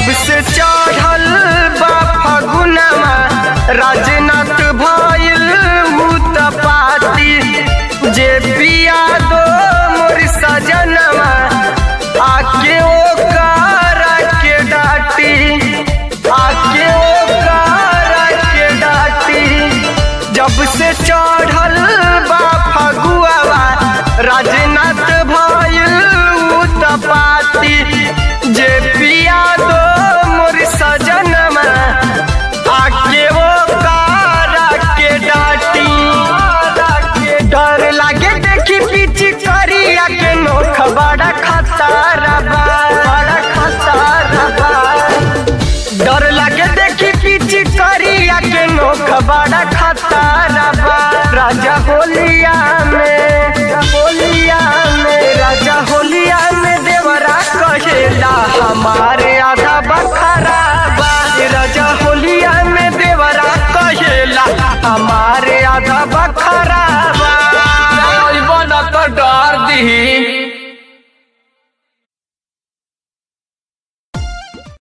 जब से चढ़ल बा फगुनमा राजनाथ भइल भूत पाती जे पिया दो मोर सजनमा आके ओकर के डाटी आके ओकर के डाटी जब से चढ़ल बा फगुआवा राजनाथ भइल भूत पाती जे पिया दो मोर सजनमा आके वो कारा के डाटी डर लागे देखी पीछे करिया के नोख बड़ा खतरा बा बड़ा खतरा बा डर लागे देखी पीछे करिया के नोख बड़ा खतरा बा राजा होली